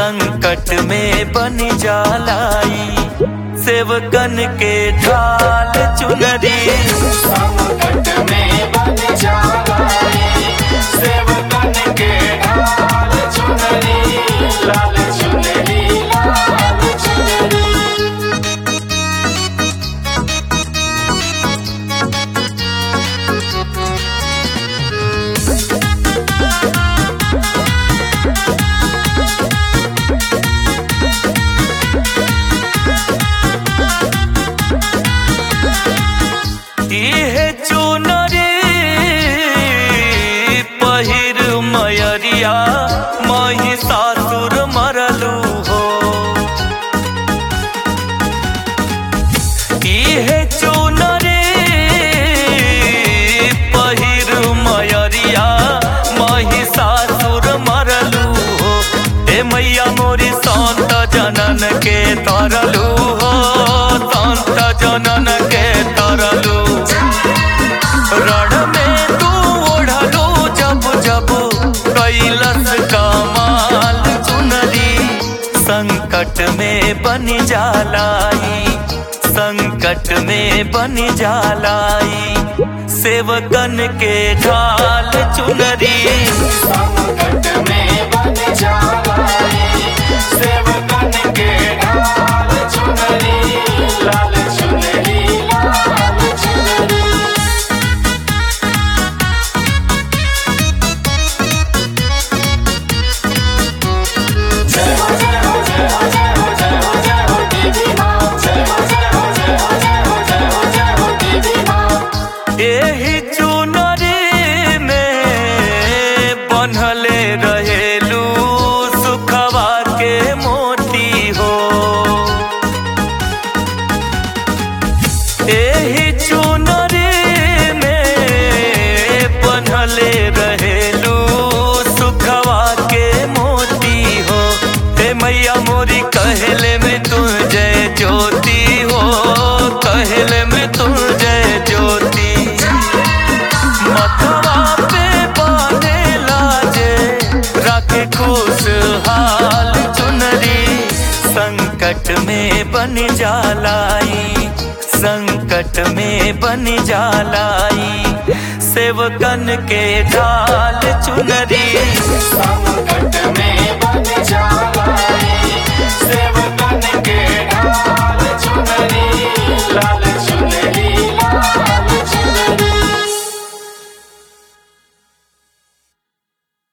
संकट में बन जालाई सेवकन के ढाल चुनरी संकट में बन जाए सेवकन के ढाल चुनरी लाल चुनरी लाल चुनरी इहे चुनरी पहिर मयरिया महिषासुर मरलू हो इहे चुनरी पहिर मयरिया महिषासुर मरलू हो हे मैया मोरी संत जनन के तरलू हो संत जनन के तरलू रण में तू ओढ़लू जब जब कैलस कमाल चुनरी संकट में बन जालाई संकट में बन जालाई सेवकन के ढाल चुनरी संकट में बन जाए सेवकन के ढाल चुनरी लाल चुनरी लाल चुनरी जय हो जय हो जय हो जय हो जय हो जय हो देवी माँ जय हो जय हो जय हो जय हो जय हो जय हो देवी माँ एही चुनरी में बनहले रहेलू सुखवा के मोती हो एही चुनरी में बनहले रहेलू सुखवा के मोती हो हे मैया मोरी कहले में तू जय ज्योति हो कहले में तू जय ज्योति मथवा पे बांधे लाजे रखे खुशहाल चुनरी संकट में बन जालाई संकट में बन जालाई सेवकन के ढाल चुनरी संकट में बन जाए